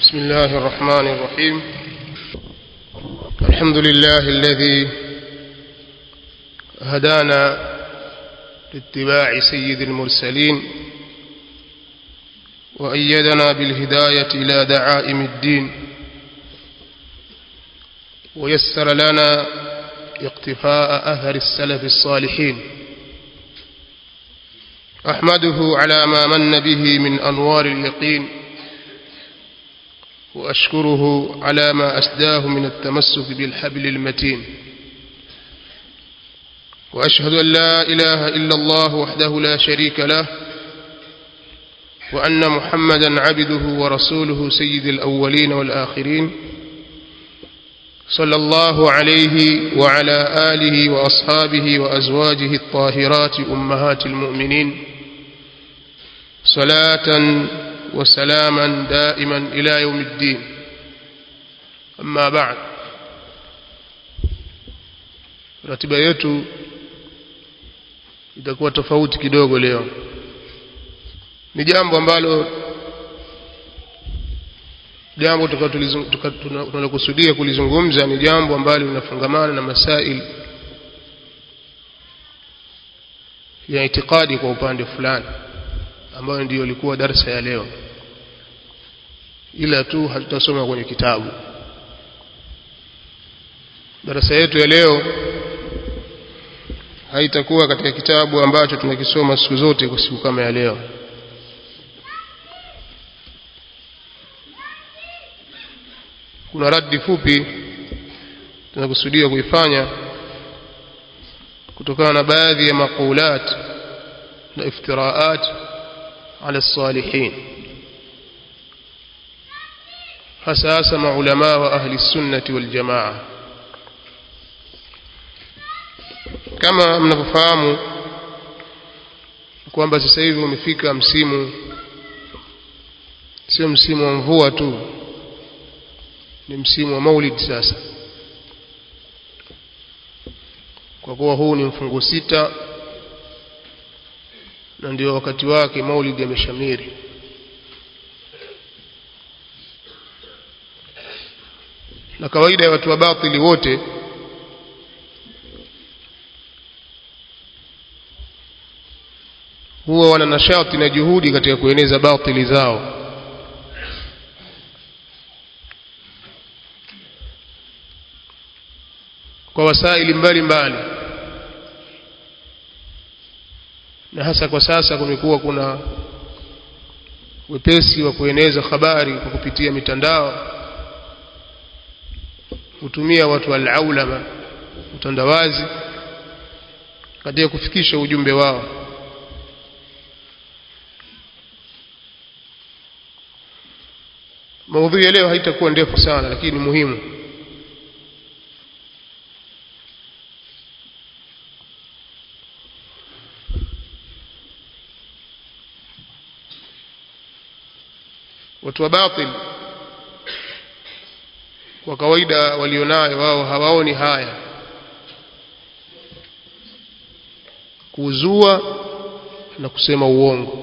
بسم الله الرحمن الرحيم الحمد لله الذي هدانا لاتباع سيد المرسلين وأيدنا بالهداية إلى دعائم الدين ويسر لنا اقتفاء أثر السلف الصالحين أحمده على ما من به من أنوار اليقين وأشكره على ما أسداه من التمسك بالحبل المتين وأشهد أن لا إله إلا الله وحده لا شريك له وأن محمدا عبده ورسوله سيد الأولين والآخرين صلى الله عليه وعلى آله وأصحابه وأزواجه الطاهرات أمهات المؤمنين صلاة وسلاما دائما إلى يوم الدين أما بعد ratiba yetu itakuwa tofauti kidogo leo ni jambo ambalo jambo tunalokusudia kulizungumza ni jambo ambalo linafungamana na masail ya itikadi kwa upande fulani ambayo ndiyo ilikuwa darsa ya leo ila tu hatutasoma kwenye kitabu darasa yetu ya leo haitakuwa katika kitabu ambacho tunakisoma siku zote kwa siku kama ya leo kuna radi fupi tunakusudia kuifanya kutokana na baadhi ya maqulat na iftiraat ala salihin hasa hasa maulama wa ahli sunnati wal jamaa kama mnavyofahamu kwamba sasa hivi umefika msimu sio msimu wa mvua tu ni msimu wa maulid sasa kwa kuwa huu ni mfungo sita na ndio wakati wake maulid yameshamiri na kawaida ya watu wa batili wote huwa wana nashati na juhudi katika kueneza batili zao kwa wasaili mbalimbali na hasa kwa sasa kumekuwa kuna wepesi wa kueneza habari kwa kupitia mitandao hutumia watu al-aulama utandawazi katika kufikisha ujumbe wao maudhui ya leo haitakuwa ndefu sana lakini ni muhimu watu wa batil kwa kawaida walionayo wao hawaoni haya kuzua na kusema uongo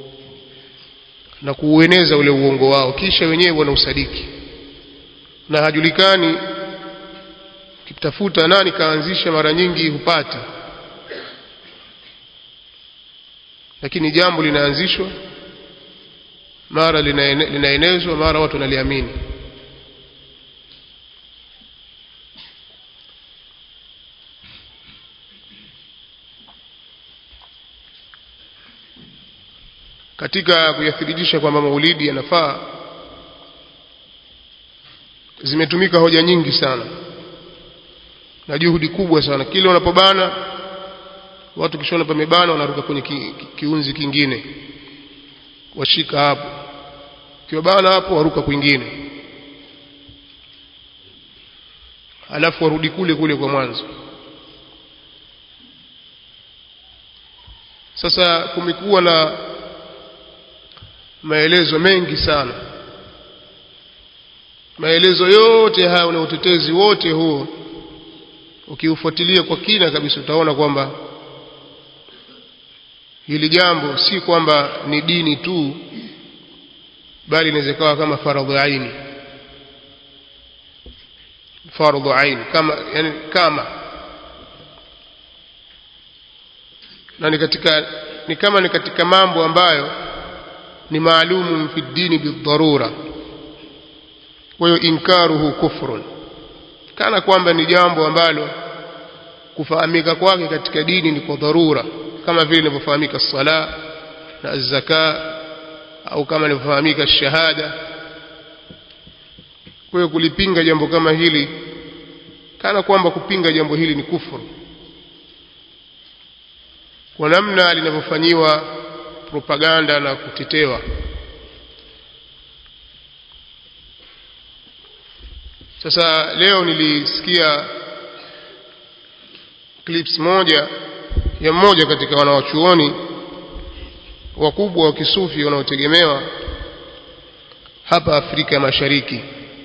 na kuueneza ule uongo wao kisha wenyewe wanausadiki na hajulikani kitafuta nani kaanzisha mara nyingi hupati lakini jambo linaanzishwa mara linaenezwa mara watu wanaliamini katika kuyathibitisha kwamba maulidi yanafaa zimetumika hoja nyingi sana na juhudi kubwa sana kile wanapobana watu kishona pamebana wanaruka kwenye ki, ki, kiunzi kingine washika hapo kiwabana hapo waruka kwingine alafu warudi kule kule kwa mwanzo sasa kumekuwa na maelezo mengi sana maelezo yote haya na utetezi wote huo ukiufuatilia kwa kina kabisa utaona kwamba hili jambo si kwamba ni dini tu bali inaweza ikawa kama faradhu aini faradhu aini kama yani kama na ni katika ni kama ni katika mambo ambayo ni maalumu fi dini bidharura kwa hiyo inkaruhu kufrun kana kwamba ni jambo ambalo kufahamika kwake katika dini ni kwa dharura kama vile inavyofahamika sala na zaka au kama inavyofahamika shahada kwa hiyo kulipinga jambo kama hili kana kwamba kupinga jambo hili ni kufuru kwa namna linavyofanyiwa propaganda na kutetewa sasa leo nilisikia clips moja ya mmoja katika wanawachuoni wakubwa wa kisufi wanaotegemewa hapa Afrika Mashariki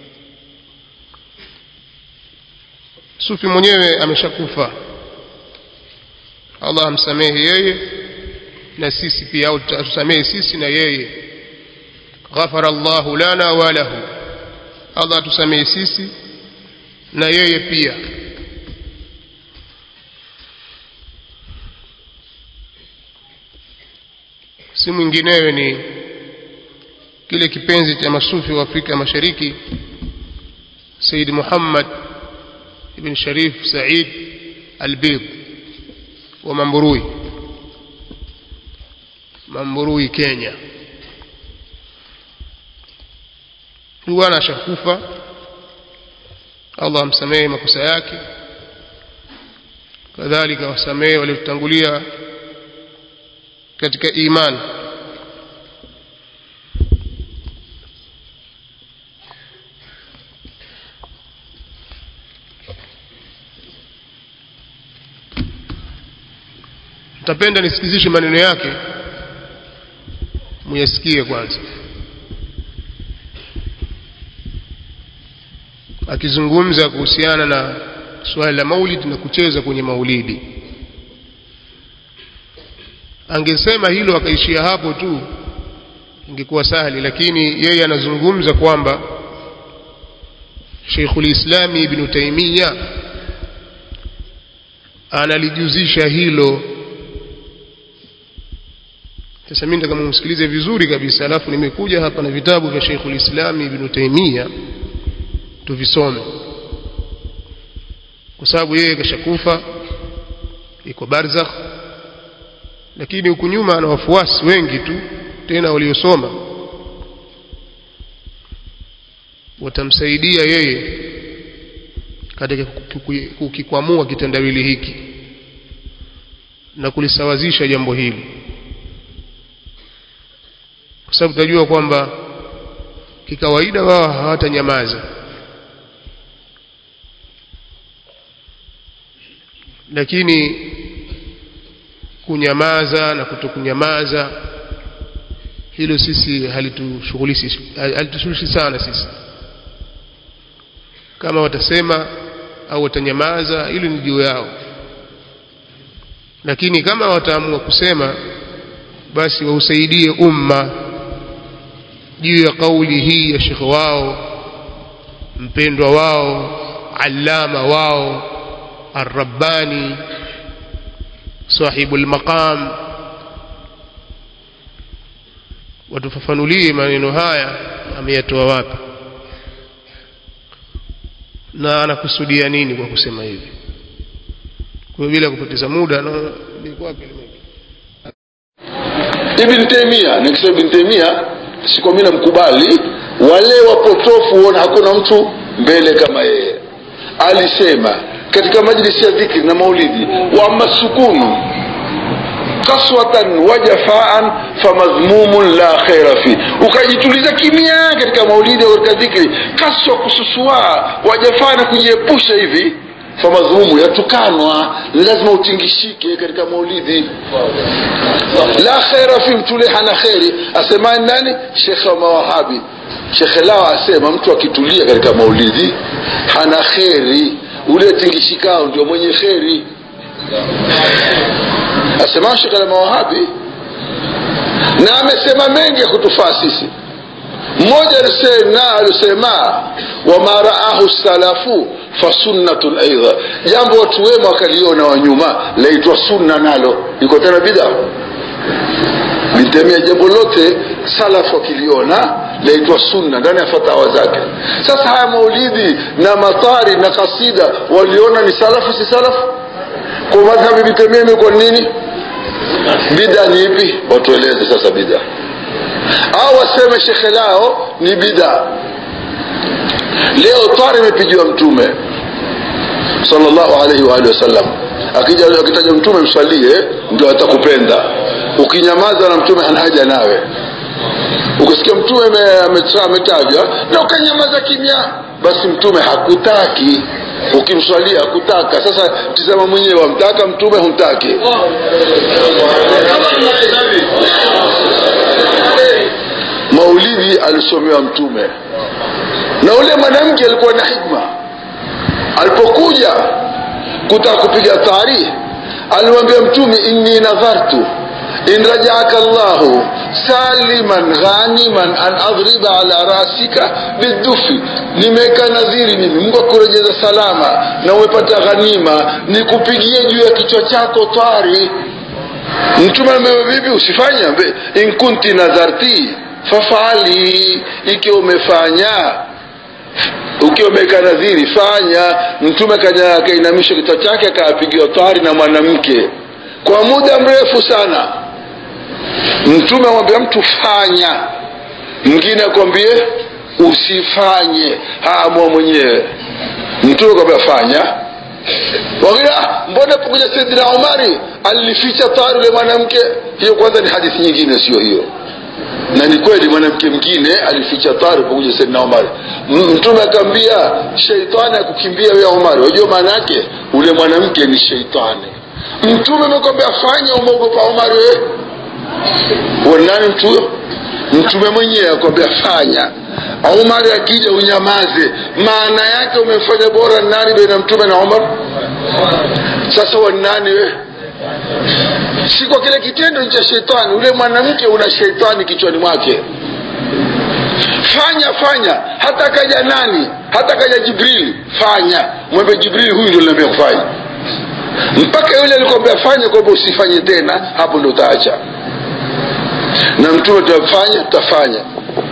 sufi mwenyewe ameshakufa Allah amsamehe yeye na sisi pia au tusamehe sisi na yeye ghafara Allahu lana wa lahu Allah atusamehe sisi na yeye pia si mwinginewe ni kile kipenzi cha masufi wa Afrika Mashariki Said Muhammad ibn Sharif Said Albid wa Mamburui Mamburui Kenya huwa anashakufa Allah amsamehe makosa yake kadhalika wasamehe waliotangulia katika imani Nitapenda nisikizishe maneno yake muyasikie kwanza akizungumza kuhusiana na swala la maulid na kucheza kwenye maulidi angesema hilo akaishia hapo tu ingekuwa sahali lakini yeye anazungumza kwamba Sheikhul Islam Ibn Taymiyyah analijuzisha hilo sasa mimi nataka mumsikilize vizuri kabisa alafu nimekuja hapa na vitabu vya Sheikhul Islam Ibn Taymiyyah tuvisome kwa sababu yeye kashakufa iko barzakh lakini huku nyuma ana wafuasi wengi tu tena waliosoma watamsaidia yeye katika kukikwamua kitendawili hiki na kulisawazisha jambo hili kwa sababu tunajua kwamba kikawaida wao hawatanyamaza lakini kunyamaza na kutokunyamaza hilo sisi halitushughulishi halitushughulishi sana sisi kama watasema au watanyamaza hilo ni juu yao lakini kama wataamua kusema basi wausaidie umma juu ya kauli hii ya shekhe wao mpendwa wao allama wao الرباني صاحب المقام watufafanulie maneno haya ameyatoa wapi na anakusudia nini kwa kusema hivi kwa bila kupoteza muda na liko wapi Ibn Taymiyyah nikisema Ibn Taymiyyah siko mimi namkubali wale wapotofu huona hakuna mtu mbele kama yeye alisema katika majlisi ya dhikri na maulidi wa masukunu kaswatan wa jafaan famadhmumun la khaira fi ukajituliza kimya katika maulidi au katika dhikri kaswa kususua wa jafaa na kujiepusha hivi famadhmumu yatukanwa ni lazima utingishike katika maulidi la khaira fi mtule hana kheri asemani nani shekhe wa mawahabi shekhe lao asema mtu akitulia katika maulidi hana kheri ule tingishikao ndio mwenye kheri asema shekhe la mawahabi na amesema mengi ya kutufaa sisi mmoja alisema alisema wama raahu salafu fasunnatun aidha jambo watu wema wakaliona wa nyuma laitwa sunna nalo iko tena bid'a litemia jambo lote salafu wakiliona laitwa sunna ndani ya fatawa zake sasa haya maulidi na matari na kasida waliona ni salafu si salafu kwa madhhabi vitemia imekuwa nini bida ni ipi watueleze sasa bida au waseme shekhe lao ni bida leo tari imepigiwa mtume sallallahu alaihi wa alihi wasallam akija akitaja mtume mswalie ndio atakupenda ukinyamaza na mtume hana haja nawe ukisikia mtume ametajwa na ukanyamaza kimya basi mtume hakutaki ukimswalia hakutaka sasa tizama mwenyewe wamtaka mtume humtaki maulidi alisomewa mtume na ule mwanamke alikuwa na hikma alipokuja kutaka kupiga taarikhi alimwambia mtume inni nadhartu in rajaaka llahu saliman ghaniman an adhriba ala rasika bidufi nimeweka nadhiri mimi mungu akurejeza salama na umepata ghanima nikupigie juu ya kichwa chako twari mtume amebeba vipi usifanye ambe in kunti nadharti fafali ikiwa umefanya ukiwa umeweka nadhiri fanya mtume kaja akainamisha kichwa chake akaapigiwa twari na mwanamke kwa muda mrefu sana mtume amwambia mtu fanya mwingine akwambie usifanye haamua mwenyewe mtume kwambia fanya wakia mbona pokuja saidina umari alificha tari ule mwanamke hiyo kwanza ni hadithi nyingine sio hiyo na ni kweli mwanamke mwingine alificha tari pokuja saidina umari mtume akaambia sheitani akukimbia wewe umari wajua maana yake ule mwanamke ni sheitani mtume amekwambia fanya umeogopa umari wewe wanani mtu huyo mtume mwenyewe akwambia fanya umar akija unyamaze maana yake umefanya bora nani baina mtume na umar sasa wanani we si kwa kile kitendo cha shetani ule mwanamke una shetani kichwani mwake fanya fanya hata kaja nani hata kaja jibrili fanya mwembe jibrili huyu ndio linaambia kufanya mpaka yule alikwambia fanya kwamba usifanye tena hapo ndo utaacha na mtume tutafanya tutafanya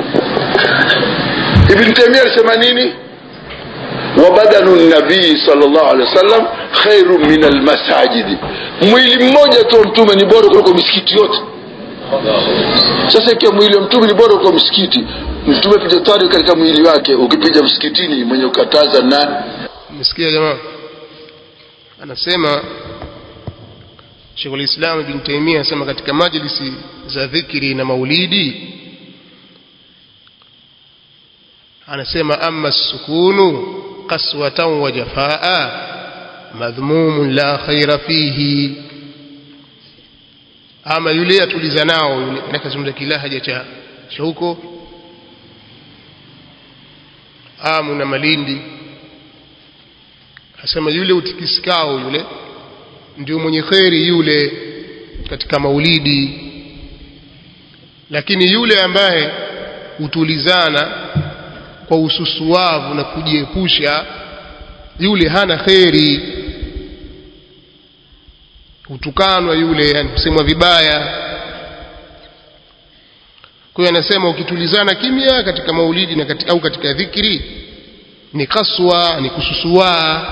ibn taimia alisema nini wabadanu nabii salllah alehi wasallam khairu min almasajidi mwili mmoja tu wa mtume ni bora kuliko misikiti yote sasa ikiwa mwili wa mtume ni bora kuliko msikiti mtume piga tari katika mwili wake ukipiga msikitini mwenye ukataza na mesikia jamaa anasema Sheikhul Islam Ibn Taymiyyah anasema katika majlisi za dhikri na maulidi anasema amma sukunu qaswatan wa jafaa madhmumun la khaira fihi ama yule atuliza nao yule nakazungumza kilahaja cha cha huko amu na malindi asema yule utikisikao yule ndio mwenye kheri yule katika maulidi lakini yule ambaye hutulizana kwa ususuavu na kujiepusha yule hana kheri hutukanwa yule yani kusemwa vibaya kwa hiyo anasema ukitulizana kimya katika maulidi na katika, au katika dhikri ni kaswa ni kususua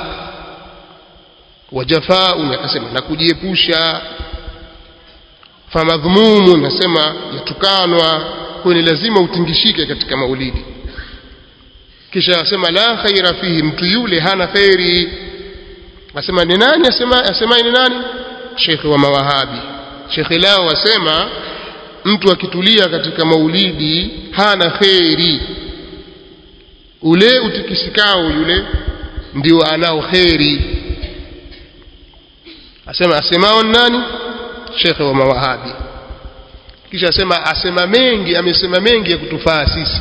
wajafaun akasema na kujiepusha famadhmumun nasema yatukanwa kwa ni lazima utingishike katika maulidi kisha asema la khaira fihi mtu yule hana khairi asema ni nani asema asema ni nani shekhi wa mawahabi shekhi lao asema mtu akitulia katika maulidi hana kheri ule utikisikao yule ndio anao kheri asema asemao nani shekhe wa mawahabi kisha asema asema mengi amesema mengi ya kutufaa sisi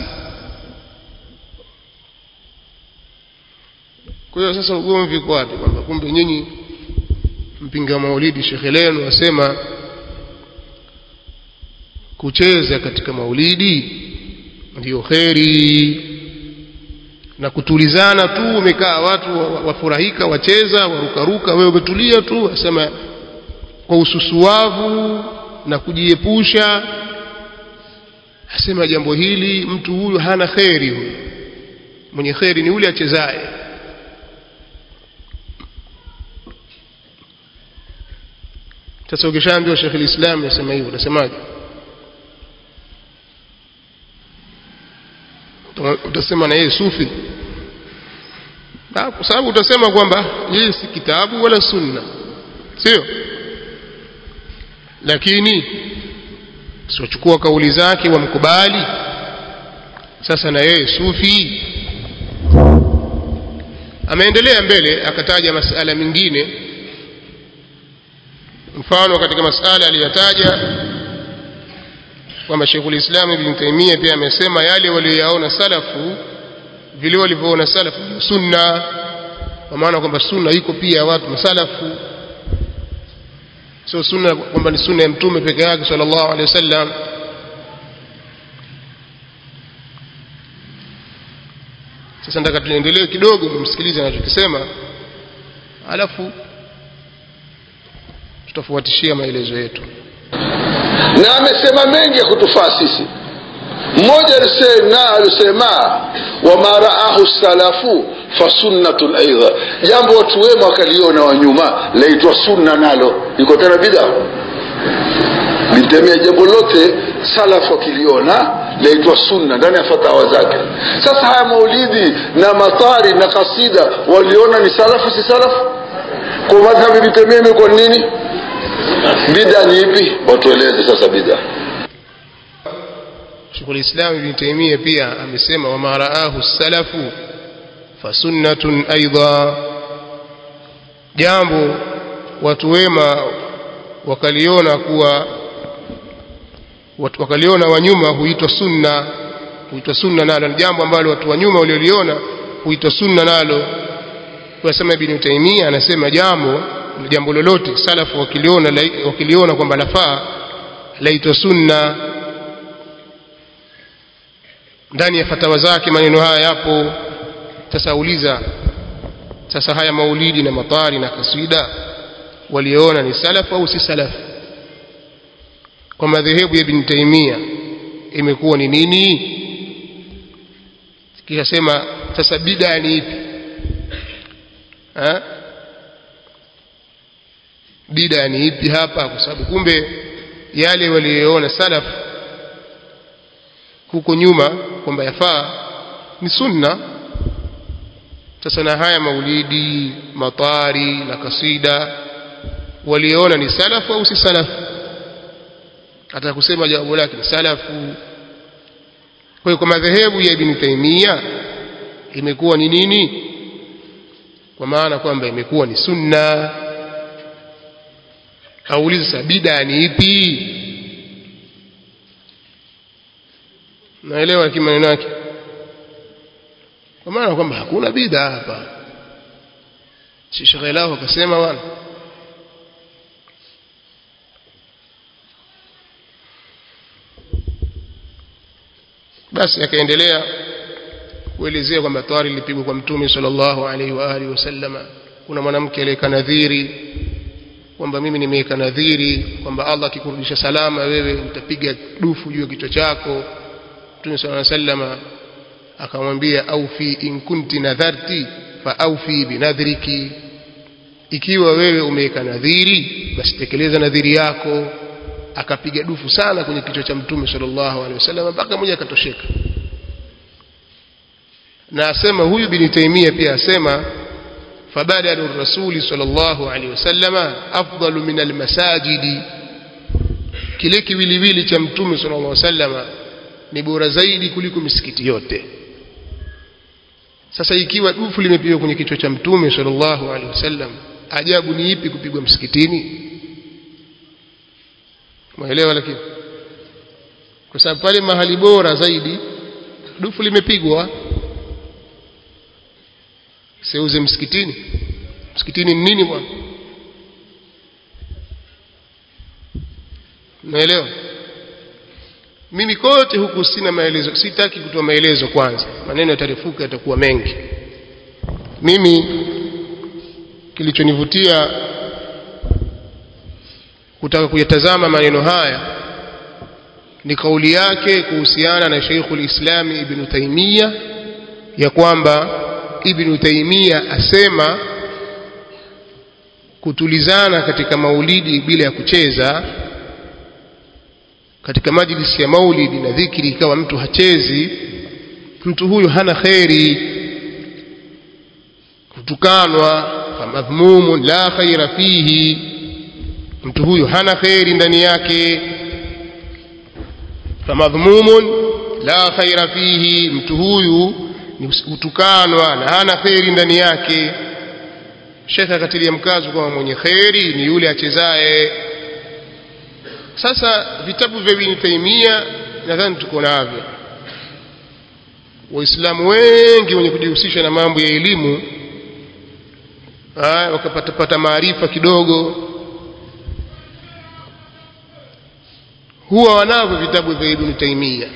kwa hiyo sasa ugomvi uko wapi kwamba kumbe nyinyi mpinga maulidi shekhe lenu asema kucheza katika maulidi ndiyo kheri na kutulizana tu umekaa watu wafurahika wacheza warukaruka wewe umetulia tu asema kwa ususuavu na kujiepusha asema jambo hili mtu huyu hana kheri huyu mwenye kheri ni yule achezaye sasa ukishaambiwa Sheikh al-Islam yasema hivyo utasemaje utasema na yeye sufi kwa sababu utasema kwamba yeye si kitabu wala sunna sio lakini siochukua kauli zake wamkubali sasa na yeye sufi ameendelea mbele akataja masala mengine mfano katika masala aliyotaja kwamba Sheikhul Islam Ibn Taymiyyah pia amesema yale walioyaona salafu vile walivyoona salafu sunna kwa maana kwamba sunna iko pia watu masalafu sio sunna kwamba ni sunna ya mtume peke yake sallallahu alaihi wasallam sasa nataka tuendelee kidogo msikilize anachokisema alafu tutafuatishia maelezo yetu na amesema mengi ya kutufaa sisi mmoja alisema alisema wama raahu salafu fasunnatun aidha jambo watu wema wakaliona wa nyuma laitwa sunna nalo iko tena bid'a litemea jambo lote salafu wakiliona laitwa sunna ndani ya fatawa zake sasa haya maulidi na matari na kasida waliona ni salafu si salafu kwa madhhabi litemea imekuwa nini bida ni ipi watueleze sasa bida Sheikhul Islam Ibn Taymiyyah pia amesema wama raahu salafu fasunnatun aidha jambo watu wema wakaliona kuwa watu wakaliona wanyuma huitwa sunna huitwa sunna nalo ni jambo ambalo watu wa nyuma walioliona huitwa sunna nalo kwa sema Ibn Taymiyyah anasema jambo jambo lolote salafu wakiliona wakiliona kwamba lafaa laitwa sunna ndani ya fatawa zake maneno haya yapo sasa uliza sasa haya maulidi na matari na kaswida waliona ni salafu au si salafu kwa madhehebu ya Ibn Taymiyyah imekuwa ni nini kisha sema sasa bid'a ni ipi ha? bida ni ipi hapa kwa sababu kumbe yale waliyoona salaf huko nyuma kwamba yafaa ni sunna sasa na haya maulidi matari na kasida waliona ni salafu au si salafu hata kusema jawabu lake ni salafu kwa hiyo kwa madhehebu ya Ibn Taymiyyah imekuwa ni nini kwa maana kwamba imekuwa ni sunna auliza sasa bida ni ipi naelewa kimaneno yake kwa maana kwamba hakuna bida hapa si shekhe lao akasema bwana basi akaendelea kuelezea kwamba tawari lilipigwa kwa mtume sallallahu alaihi wa alihi wasallama kuna mwanamke aliyeka nadhiri kwamba mimi nimeweka nadhiri kwamba Allah akikurudisha salama wewe nitapiga dufu juu ya kichwa chako Mtume صلى الله عليه وسلم akamwambia aufi in kunti nadharti fa aufi binadhriki ikiwa wewe umeweka nadhiri basi tekeleza nadhiri yako akapiga dufu sana kwenye kichwa cha Mtume sallallahu alaihi wasallam mpaka mmoja akatosheka na asema huyu bin Taimia pia asema فبدل الرسول صلى الله عليه وسلم أفضل من المساجد kile kiwiliwili cha mtume sallallahu alaihi wasallam ni bora zaidi kuliko misikiti yote sasa ikiwa dufu limepigwa kwenye kichwa cha mtume sallallahu alaihi wasallam ajabu ni ipi kupigwa msikitini mwelewa lakini kwa sababu pale mahali bora zaidi dufu limepigwa seuze msikitini msikitini ni nini bwana naelewa mimi kote huku sina maelezo sitaki kutoa maelezo kwanza maneno yatarefuka yatakuwa mengi mimi kilichonivutia kutaka kuyatazama maneno haya ni kauli yake kuhusiana na Sheikhul Islam Ibn Taymiyyah ya kwamba Ibn Taymiyyah asema kutulizana katika maulidi bila ya kucheza katika majlisi ya maulidi na dhikri ikawa mtu hachezi mtu huyu hana kheri kutukanwa famadhmumun la khaira fihi mtu huyu hana kheri ndani yake famadhmumun la khaira fihi mtu huyu ni kutukanwa na hana kheri ndani yake shekhe akatilia mkazo kwamba mwenye kheri ni yule achezaye sasa vitabu vya Ibn Taymiyyah nadhani tuko navyo waislamu wengi wenye kujihusisha na mambo ya elimu wakapatapata maarifa kidogo huwa wanavyo vitabu vya Ibn Taymiyyah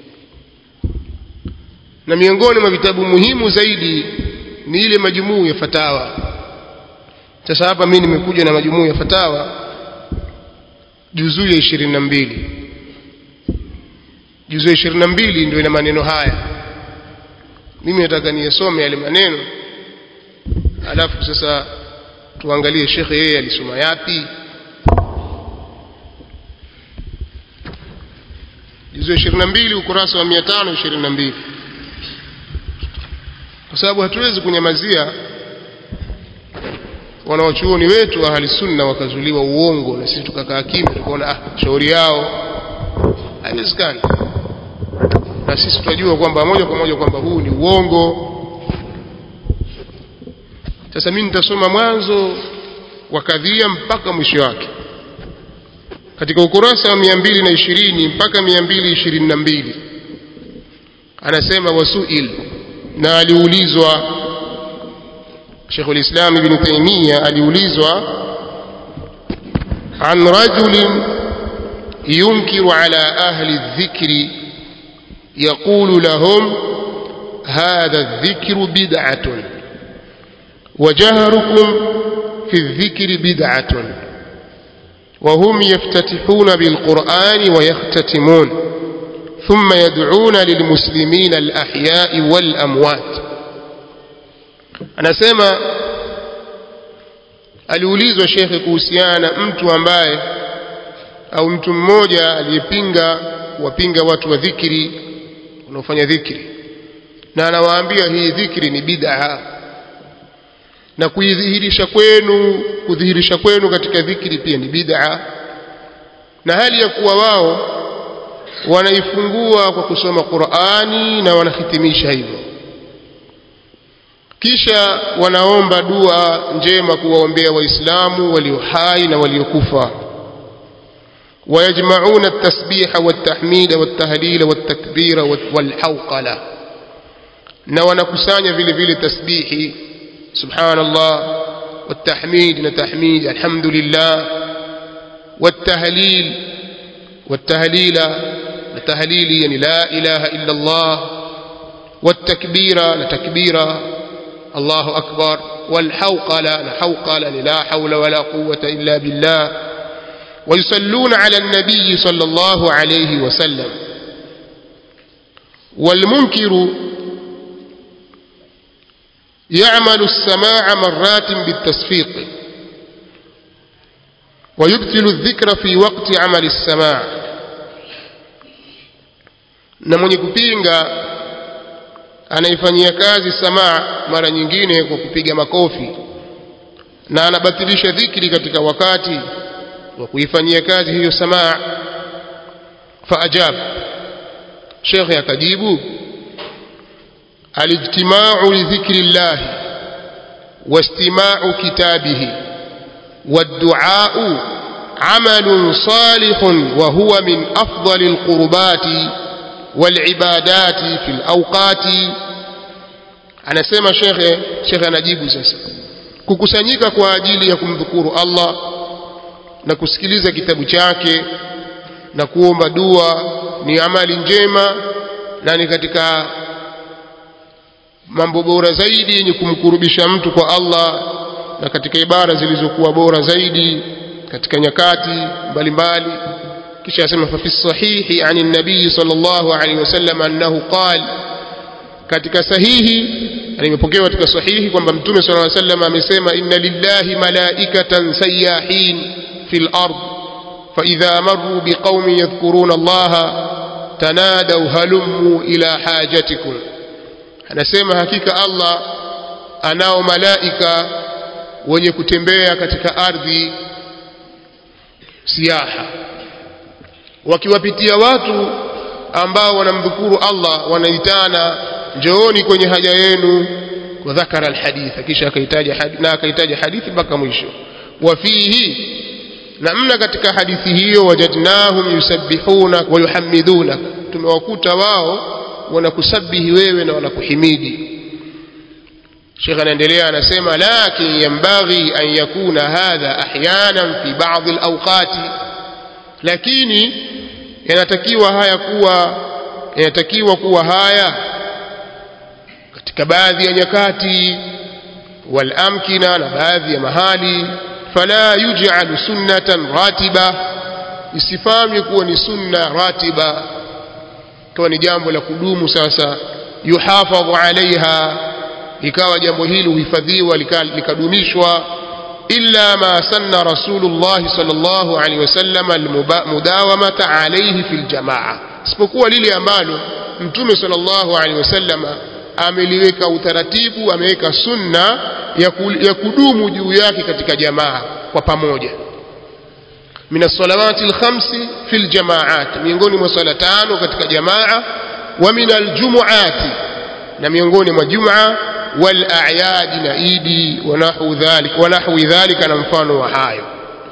na miongoni mwa vitabu muhimu zaidi ni ile majumuu ya fatawa sasa hapa mimi nimekuja na majumuu ya fatawa juzuu ya ishirini na mbili juzuu ya ishirini na mbili ndio ina maneno haya mimi nataka niyasome yale maneno alafu sasa tuangalie shekhe yeye alisoma yapi juzuu ya ishirini na mbili ukurasa wa mia tano ishirini na mbili kwa sababu hatuwezi kunyamazia wanawachuoni wetu ahli sunna wakazuliwa uongo na sisi tukakaa kimya tukaona ah shauri yao haiwezekani na sisi tunajua kwamba moja kwa moja kwamba huu ni uongo sasa mimi nitasoma mwanzo wa kadhia mpaka mwisho wake katika ukurasa wa mia mbili na ishirini mpaka mia mbili ishirini na mbili anasema wasuil na aliulizwa Sheikhul Islam Ibn Taymiyyah aliulizwa an rajulin yunkiru ala ahli dhikri يقول لهم هذا الذكر بدعة وجهركم في الذكر بدعة وهم يفتتحون بالقرآن ويختتمون ثم يدعون للمسلمين الأحياء والأموات anasema aliulizwa shekhe kuhusiana mtu ambaye au mtu mmoja aliyepinga wapinga watu wa dhikri wanaofanya dhikri na anawaambia hii dhikri ni bid'a na kuidhihirisha kwenu kudhihirisha kwenu katika dhikri pia ni bid'a na hali ya kuwa wao wanaifungua kwa kusoma Qur'ani na wanahitimisha hivyo kisha wanaomba dua njema kuwaombea waislamu walio hai na waliokufa ويجمعون التسبيح والتحميد والتهليل والتكبير والحوقلة na wanakusanya vile vile tasbihi subhanallah والتحميد نتحميد الحمد لله والتهليل والتهليل التهليل يعني لا إله إلا الله والتكبير لتكبير الله أكبر والحوقلة لحوقلة لا حول ولا قوة إلا بالله ويصلون على النبي صلى الله عليه وسلم والمنكر يعمل السماع مرات بالتصفيق ويبطل الذكر في وقت عمل السماع na mwenye kupinga anaifanyia kazi samaa mara nyingine kwa kupiga makofi na anabatilisha dhikri katika wakati wa kuifanyia kazi hiyo samaa faajab shekhe akajibu alijtimau lidhikri llahi واستماع كتابه والدعاء عمل صالح وهو من أفضل القربات والعبادات في الأوقات أنا سيما شيخ شيخ نجيب سيسا kukusanyika kwa ajili ya kumdhukuru Allah na kusikiliza kitabu chake na kuomba dua ni amali njema na ni katika mambo bora zaidi yenye kumkurubisha mtu kwa Allah na katika ibara zilizokuwa bora zaidi katika nyakati mbalimbali kisha asema fa fi sahihi ani nabii sallallahu alaihi wasallam annahu qala katika sahihi nimepokewa katika sahihi kwamba mtume sallallahu alaihi wasallam amesema inna lillahi malaikatan sayyahin fil ard fa idha marru biqaumin yadhkuruna allaha tanadaw halummu ila hajatikum anasema hakika Allah anao malaika wenye kutembea katika ardhi siaha wakiwapitia watu ambao wanamdhukuru Allah wanaitana njooni kwenye haja yenu wa dhakara alhaditha kisha akahitaja na akahitaja hadithi mpaka mwisho wa fihi na mna katika hadithi hiyo wajadnahum yusabbihuna wa yuhammiduna tumewakuta wao wanakusabihi wewe na wanakuhimidi Sheikh anaendelea anasema lakin yambaghi an yakuna hadha ahyanan fi ba'd alawqati lakini yanatakiwa haya kuwa yanatakiwa kuwa haya katika baadhi ya nyakati wal amkina na baadhi ya mahali fala yuj'alu sunnatan ratiba isifanywe kuwa ni sunna ratiba ikawa ni jambo la kudumu sasa yuhafadhu alaiha ikawa jambo hili huhifadhiwa likadumishwa illa ma sanna rasulullah sallallahu alaihi wasallam almudawamata alaihi fil jamaa isipokuwa lile ambalo mtume sallallahu alaihi wasallam ameliweka utaratibu ameweka sunna ya kudumu juu yake katika jamaa kwa pamoja من الصلوات الخمس في الجماعات miongoni mwa swala tano katika jamaa wa min aljumuati na miongoni mwa jumaa wal a'yad na idi wa nahwu dhalik wa nahwi dhalika na mfano wa hayo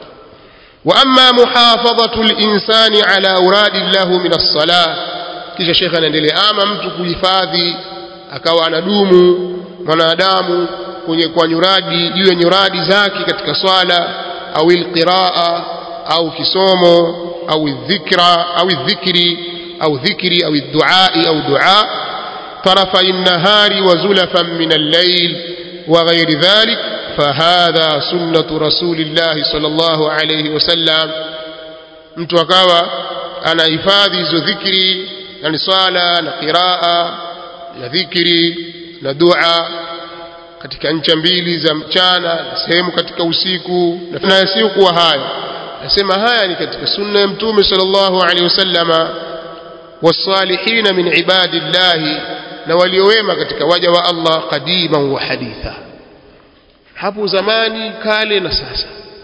wa amma muhafadhatu al-insani ala awradi lahu min as-salah kisha shekhe anaendelea ama mtu kuhifadhi akawa anadumu mwanadamu kwenye kwa nyuradi juu ya nyuradi zake katika swala au alqiraa au kisomo au dhikra au dhikri au dhikri au duai au dua طرفي النهار وزلفا من الليل وغير ذلك فهذا سنة رسول الله صلى الله عليه وسلم mtu akawa anahifadhi hizo dhikri yani swala na qiraa na dhikri na dua katika ncha mbili za mchana na sehemu katika usiku na yasiyokuwa hayo nasema haya ni katika sunna ya mtume sallallahu alaihi wasallama wasalihina min ibadillahi na waliowema katika waja wa Allah qadiman wa haditha hapo zamani kale na sasa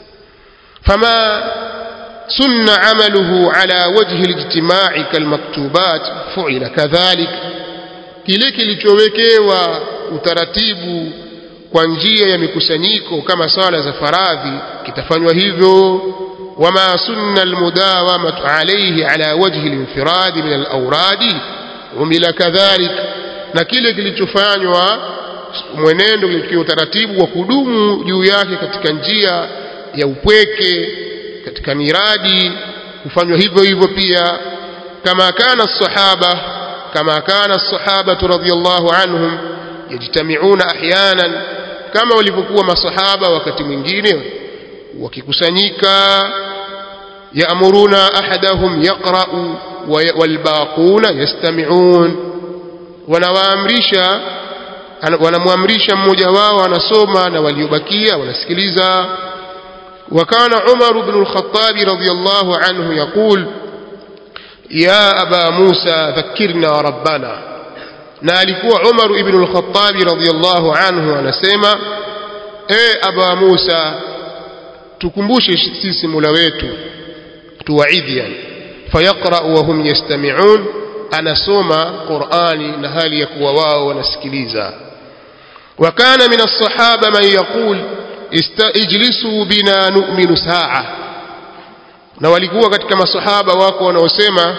fama sunna amaluhu ala wajhi alijtimai kalmaktubat fuila kadhalik kile kilichowekewa utaratibu kwa njia ya mikusanyiko kama swala za faradhi kitafanywa hivyo wama sunna almudawamatu alayhi ala wajhi alinfiradi min alawradi umila kadhalik na kile kilichofanywa mwenendo kile utaratibu wa kudumu juu yake katika njia ya upweke katika miradi kufanywa hivyo hivyo pia kama kana sahaba kama kana sahabatu radhiyallahu anhum yajtamiuna ahyanan kama walivyokuwa masahaba wakati mwingine wakikusanyika yaamuruna ahadahum yaqra'u walbaquna yastami'un wanawaamrisha wanamwamrisha mmoja wao anasoma na waliobakia wanasikiliza وكان عمر بن الخطاب رضي الله عنه يقول يا أبا موسى ذكرنا ربنا نالكوا عمر بن الخطاب رضي الله عنه anasema e aba Musa tukumbushe sisi Mola wetu tuwaidhi yani fayaqra wa hum yastami'un anasoma Qur'ani na hali ya kuwa wao wanasikiliza وكان من الصحابة من يقول ijlisu bina nu'minu saa na walikuwa katika masahaba wako wanaosema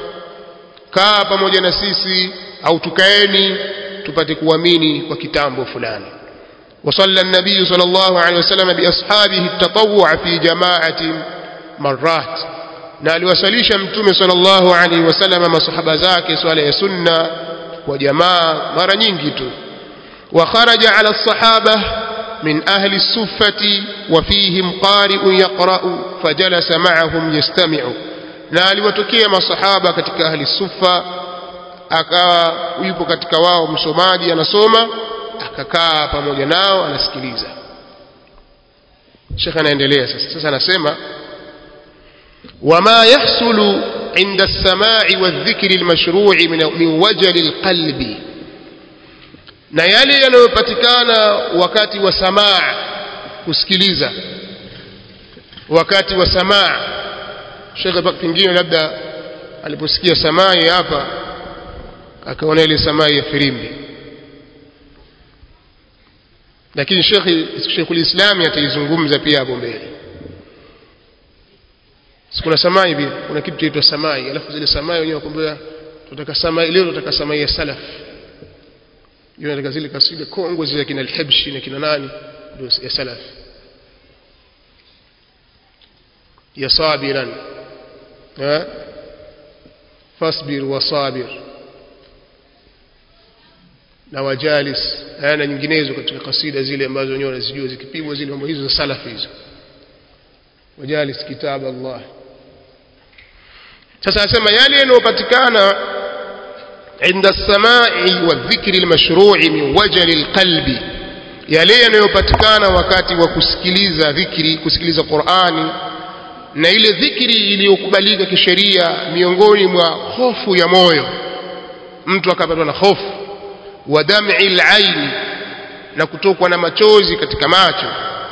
kaa pamoja na sisi au tukaeni tupate kuamini kwa kitambo fulani وصلى النبي صلى الله عليه وسلم بأصحابه التطوع في جماعة مرات na aliwasalisha mtume sallallahu alaihi wasallam masahaba zake swala ya sunna kwa jamaa mara nyingi tu wa kharaja ala sahaba من أهل السفة وفيهم قارئ يقرأ فجلس معهم يستمع na aliwatokea masahaba katika ahli sufa akawa yupo katika wao msomaji anasoma akakaa pamoja nao anasikiliza shekhe anaendelea sasa sasa anasema wama yahsulu inda lsamai waldhikri lmashrui min wajali lqalbi na yale yanayopatikana wakati wa samaa kusikiliza wakati wa samaa shekhe pengine labda aliposikia samai hapa akaona ile samai ya firimbi lakini shekhe sheikhul islami ataizungumza pia hapo mbele kuna samai pia kuna kitu chaitwa samai alafu zile samai wenyewe wakwambia tunataka samai leo tunataka samai ya salaf hiyo katika zile kasida kongwe zile kina al-Habshi na kina nani ndio ya salaf ya sabiran ha fasbir wa sabir na wajalis na nyinginezo katika kasida zile ambazo wenyewe wanazijua zikipigwa zile mambo hizo za salaf hizo wajalis kitab Allah sasa asema yale yanayopatikana عند السماع والذكر المشروع من وجل القلب yale yanayopatikana wakati wa kusikiliza dhikri kusikiliza Qur'ani na ile dhikri iliyokubalika kisheria miongoni mwa hofu ya moyo mtu akapatwa na hofu wa dam'i al-ain na kutokwa na machozi katika macho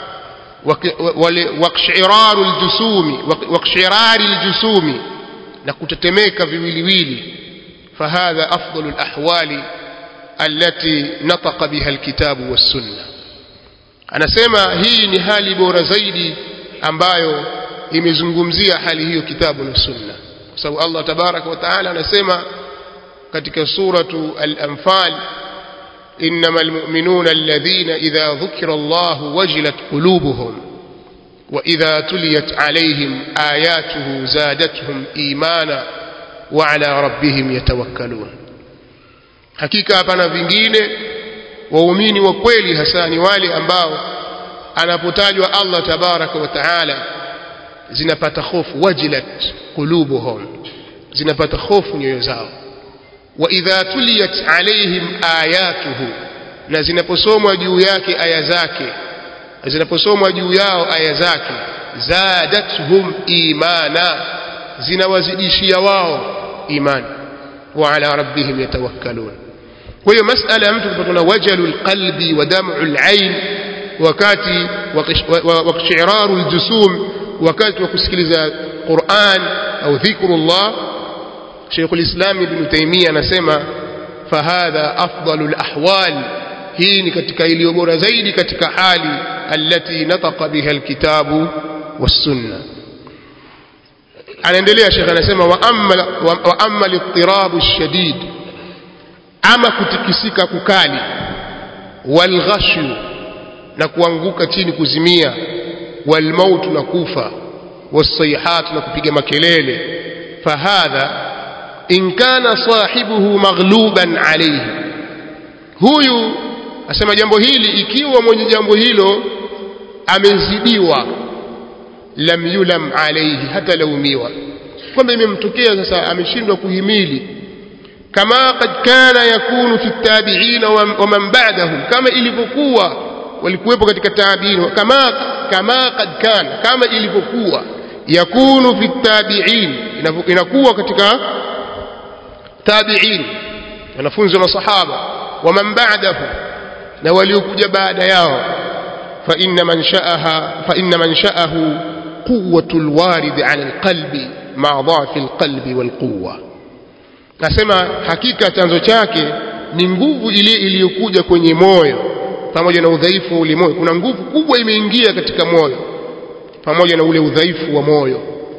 wale waqshiraru al-jusumi waqshirari al-jusumi na kutetemeka viwiliwili فهذا أفضل الأحوال التي نطق بها الكتاب والسنة أنا سيما هي نهالي بورا زيدي ambayo imezungumzia hali hiyo kitabu na sunna kwa sababu Allah tabaraka wa taala anasema katika suratu al-anfal innamal mu'minuna alladhina idha dhukira Allah wajilat qulubuhum wa idha tuliyat alayhim ayatuhu zadatuhum imana wa ala rabbihim yatawakkalun hakika hapana vingine waumini wa kweli hasa ni wale ambao anapotajwa Allah tabaraka wa taala zinapata hofu wajilat qulubuhum zinapata hofu nyoyo zao wa idha tuliyat alaihim ayatuhu na zinaposomwa juu yake aya zake zinaposomwa juu yao aya zake zadatuhum imana zinawazidishia wao imani wa ala rabbihim yatawakkalun kwa hiyo masala ya mtu kupatwa na wajalul qalbi wa dam'ul ain wakati wa qishiraru aljusum wakati wa kusikiliza Qur'an au dhikrullah Sheikh al-Islam Ibn Taymiyyah anasema fahadha afdalul ahwal hii ni katika iliyo bora zaidi katika hali allati nataqa biha alkitabu was-sunnah anaendelea Sheikh anasema wa amma wa amma al-ittirab ash-shadid ama kutikisika kukali walghashu na kuanguka chini kuzimia walmautu na kufa wasayhat na kupiga makelele fahadha in kana sahibuhu maghluban alayhi huyu asema jambo hili ikiwa mwenye jambo hilo amezidiwa lam yulam alayhi hata laumiwa kwamba imemtokea sasa ameshindwa kuhimili kama qad kana yakunu fi tabi'in wa man ba'dahum kama ilivyokuwa walikuwepo katika tabi'in kama kama qad kana kama ilivyokuwa yakunu fi tabi'in inakuwa katika tabi'in wanafunzi wa masahaba wa man ba'dahum na waliokuja baada yao fa inna man sha'aha fa inna man sha'ahu quwwatu alwarid 'ala alqalbi ma'a dha'fi alqalbi walquwwa nasema hakika chanzo chake ni nguvu ile iliyokuja kwenye moyo pamoja na udhaifu wa ule moyo kuna nguvu kubwa imeingia katika moyo pamoja na ule udhaifu wa moyo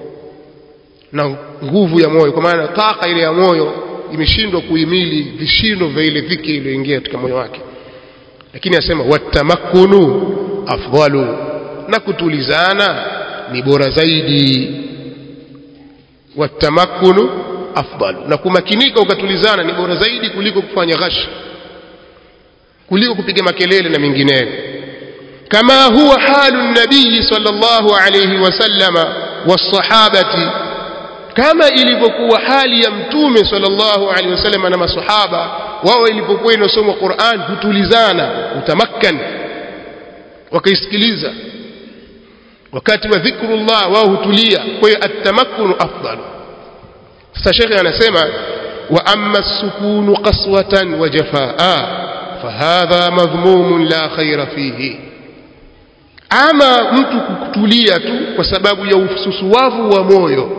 na nguvu ya moyo kwa maana taka ile ya moyo imeshindwa kuhimili vishindo vya ile dhiki iliyoingia katika moyo wake lakini asema watamakunu afdalu na kutulizana ni bora zaidi watamakkunu afdal na kumakinika ukatulizana ni bora zaidi kuliko kufanya ghash kuliko kupiga makelele na mengineyo kama huwa halu nabii sallallahu alayhi wasallama wasahabati kama ilivyokuwa hali ya mtume sallallahu alaihi wasallam na masahaba wao ilipokuwa inasomwa Qur'an hutulizana utamakkan wakaisikiliza wakati wa dhikrullah wao hutulia kwa hiyo at-tamakkun afdal sasa shekhe anasema wa amma as-sukunu qaswatan wa jafaa fahadha madhmumun la khaira fihi ama mtu kutulia tu kwa sababu ya ususuwavu wa moyo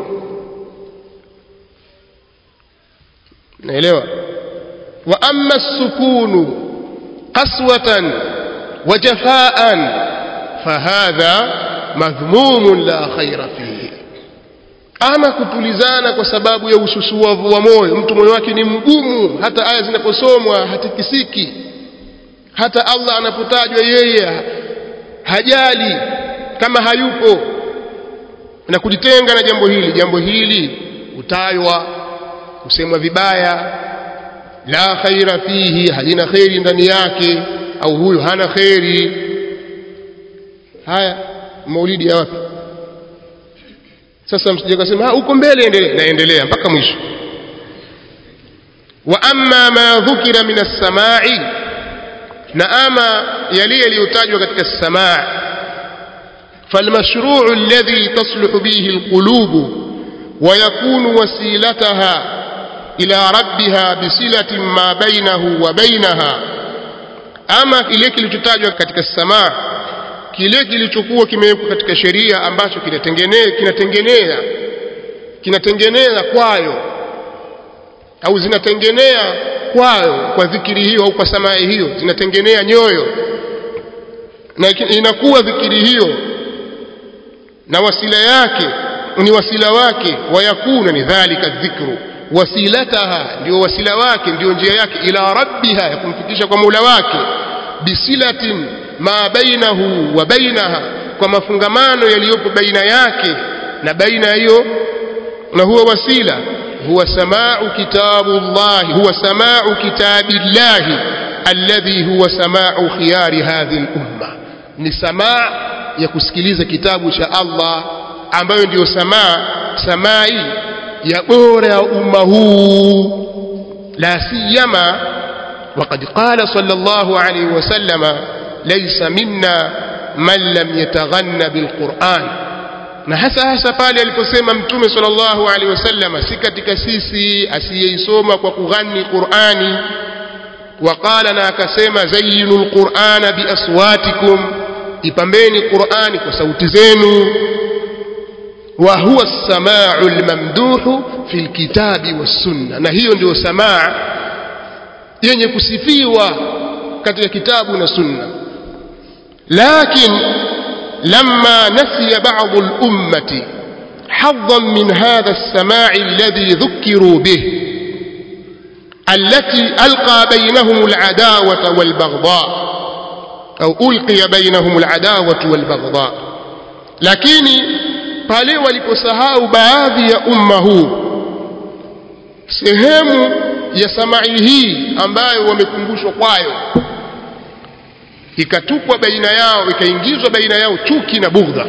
naelewa wa amma as-sukunu qaswatan wa jafaan fahadha madhmumun la khaira fihi ama kutulizana kwa sababu ya ususuwavu wa moyo mtu moyo wake ni mgumu hata aya zinaposomwa hatikisiki hata Allah anapotajwa yeye hajali kama hayupo na kujitenga na jambo hili jambo hili utaywa kusemwa vibaya la khaira fihi halina khairi ndani yake au huyu hana khairi haya maulidi ya wapi sasa msije kusema huko mbele endelea naendelea mpaka mwisho wa amma ma dhukira min as-sama'i na ama yale yaliyotajwa katika as-sama' فالمشروع الذي تصلح به القلوب ويكون وسيلتها إلى ربها بصلة ما بينه وبينها أما kile kilichotajwa katika samaa kile kilichokuwa kimewekwa katika sheria ambacho kinatengenea kinatengenea kinatengenea kwayo au zinatengenea kwayo kwa dhikiri hiyo au kwa samaa hiyo zinatengenea nyoyo na inakuwa dhikiri hiyo na wasila yake ni wasila wake wayakuna ni dhalika dhikru wasilataha ndio wasila wake ndio njia yake ila rabbiha ya kumfikisha kwa Mola wake bisilatin ma bainahu wa bainaha kwa mafungamano yaliyopo baina yake na baina hiyo na huwa wasila huwa samau kitabullahi huwa samau kitabillahi alladhi huwa samau khiyari hadhihi al-umma ni samaa ya kusikiliza kitabu cha Allah ambayo ndiyo samaa samai ya bora ya umma huu la siyama وقد قال صلى الله عليه وسلم ليس منا من لم يتغنى بالقرآن na hasa hasa pale aliposema mtume sallallahu alaihi wasallam si katika sisi asiyeisoma kwa kughani Qur'ani waqala na akasema zayyinul qur'ana biaswatikum ipambeni Qur'ani kwa sauti zenu wa huwa as-sama'u al-mamduhu fi al-kitabi was-sunnah na hiyo ndio samaa yenye kusifiwa katika kitabu na sunna lakin lamma nasiya ba'd al-ummati حظا من هذا السماع الذي ذكروا به التي ألقى بينهم العداوة والبغضاء أو ألقي بينهم العداوة والبغضاء lakini pale waliposahau baadhi ya umma huu sehemu ya samai hii ambayo wamekumbushwa kwayo ikatupwa baina yao ikaingizwa baina yao chuki na bughdha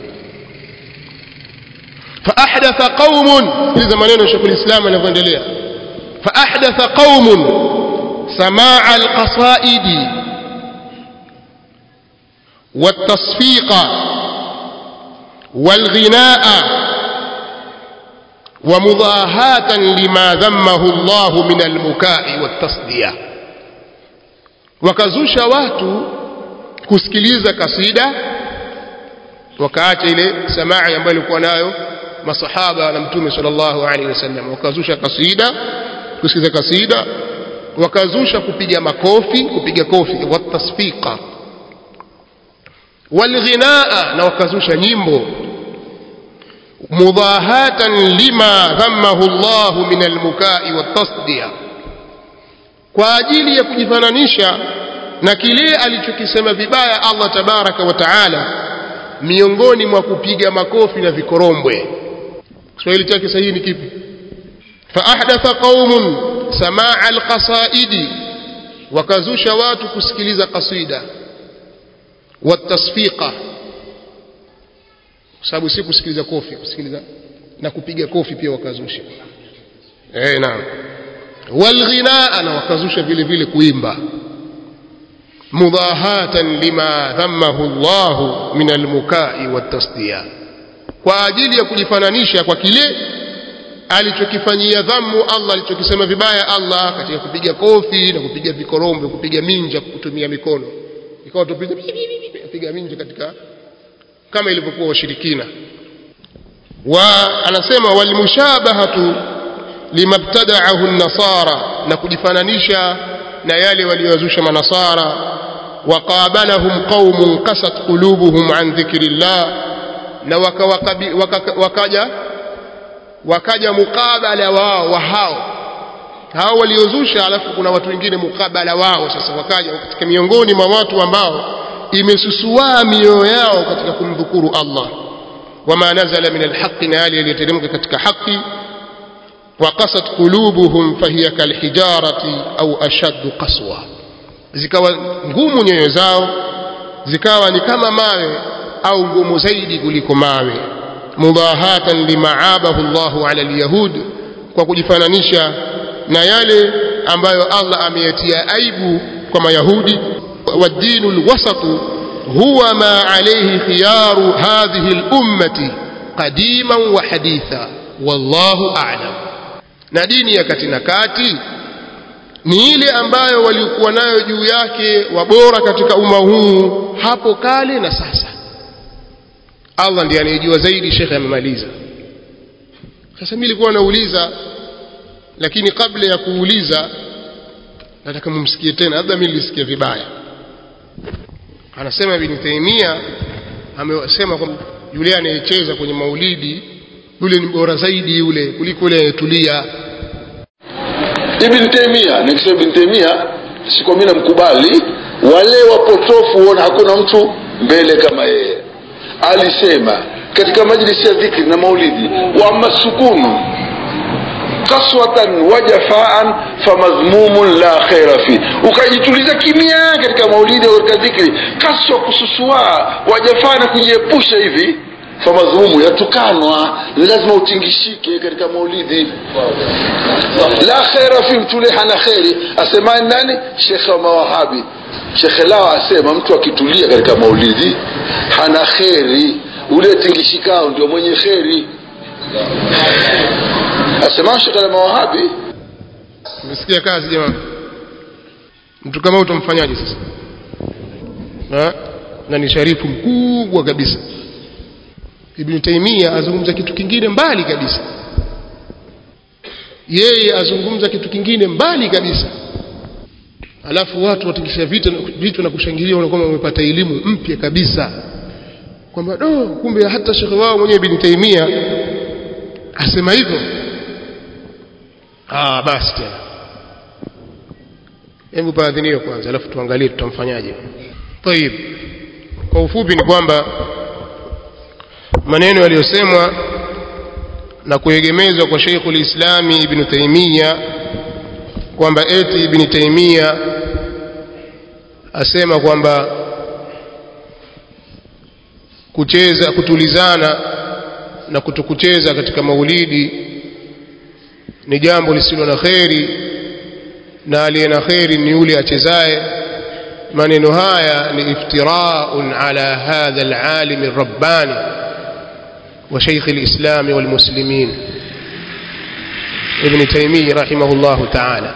فأحدث قوم إذا maneno Sheikh al-Islam anavyoendelea فأحدث قوم سماع القصائد والتصفيق والغناء ومضاهاة لما ذمه الله من المكاء والتصدية wakazusha watu kusikiliza kasida wakaacha ile samaa ambayo ilikuwa nayo masahaba na mtume sallallahu alaihi wasallam wakazusha kasida kusikiliza kasida wakazusha kupiga makofi kupiga kofi watasfiqa walghinaa na wakazusha nyimbo mudahatan lima dhammahu Allah min almukai watasdiya kwa ajili ya kujifananisha na kile alichokisema vibaya Allah tabaraka wa taala miongoni mwa kupiga makofi na vikorombwe Kiswahili chake sahihi ni kipi faahdatha qaumun samaa alqasaidi wakazusha watu kusikiliza kasida watasfiqa kwa sababu si kusikiliza kofi kusikiliza na kupiga kofi pia wakazusha eh naam walghinaa na wakazusha vile vile kuimba mudahatan lima dhammahu Allah min almukai watasdiya kwa ajili ya kujifananisha kwa kile alichokifanyia dhammu Allah alichokisema vibaya Allah katika kupiga kofi na kupiga vikorombe kupiga minja kutumia mikono ikawa tupiga piga minja katika kama ilivyokuwa washirikina wa anasema walmushabahatu limabtada'ahu an-nasara na kujifananisha na yale waliyozusha manasara waqabalahum qaumun qasat qulubuhum an dhikrillah na wakaja wakaja mukabala wao wa hao hao waliozusha alafu kuna watu wengine mukabala wao sasa wakaja katika miongoni mwa watu ambao imesusua mioyo yao katika kumdhukuru Allah wama nazala min alhaqi na yale yaliyoteremka katika haki وقست قلوبهم فهي كالحجارة أو أشد قسوة zikawa ngumu nyoyo zao zikawa ni kama mawe au ngumu zaidi kuliko mawe mudahatan limaabahu Allahu ala alyahud kwa kujifananisha na yale ambayo Allah ameyatia aibu kwa mayahudi والدين الوسط هو ما عليه خيار هذه الأمة قديما وحديثا والله أعلم na dini ya kati na kati ni ile ambayo walikuwa nayo juu yake wabora katika umma huu hapo kale na sasa Allah ndiye anayejua zaidi shekhe amemaliza sasa mimi nilikuwa nauliza lakini kabla ya kuuliza nataka mumsikie tena labda mimi nilisikia vibaya anasema ibn Taymiyyah amesema kwamba yule anayecheza kwenye maulidi yule ni bora zaidi yule kuliko yule anayetulia Ibn Taymiyyah nikisema Ibn Taymiyyah siko mimi namkubali wale wapotofu huona hakuna mtu mbele kama yeye alisema katika majlisi ya dhikri na maulidi wa masukunu kaswatan wa jafaan famadhmumun la khaira fi ukajituliza kimya katika maulidi au katika dhikri kaswa kususua wa jafaa na kujiepusha hivi famadhmumu yatukanwa ni lazima utingishike katika maulidi la khaira fi mtule hana kheri asemaye nani shekhe wa mawahabi shekhe lao asema mtu akitulia katika maulidi hana kheri ule tingishikao ndio mwenye kheri asema shekhe la mawahabi umesikia kazi jamaa mtu kama utamfanyaje sasa ha? na ni sharifu mkubwa kabisa Ibn Taymiyyah azungumza kitu kingine mbali kabisa yeye azungumza kitu kingine mbali kabisa alafu watu watikisha vitu vitu na kushangilia wanakuwa wamepata elimu mpya kabisa kwamba do kumbe hata shekhe wao mwenyewe Ibn Taymiyyah asema hivyo ah basi tena hebu paadhiniwe kwanza alafu tuangalie tutamfanyaje طيب kwa ufupi ni kwamba maneno yaliyosemwa na kuegemezwa kwa Sheikhul Islami Ibn Taymiyyah kwamba eti Ibn Taymiyyah asema kwamba kucheza kutulizana na kutokucheza katika maulidi ni jambo lisilo na kheri na aliye na kheri ni yule achezaye maneno haya ni iftiraun ala hadha alalim الرباني وشيخ الإسلام والمسلمين ابن تيمية رحمه الله تعالى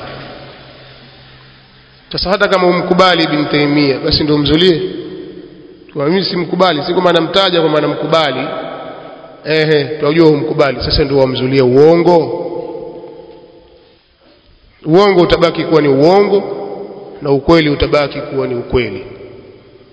sasa hata kama umkubali ibn Taymiyyah basi ndio mzulie kwa mimi simkubali si kwamba namtaja kwamba namkubali ehe tunajua umkubali sasa ndio wamzulie uongo uongo utabaki kuwa ni uongo na ukweli utabaki kuwa ni ukweli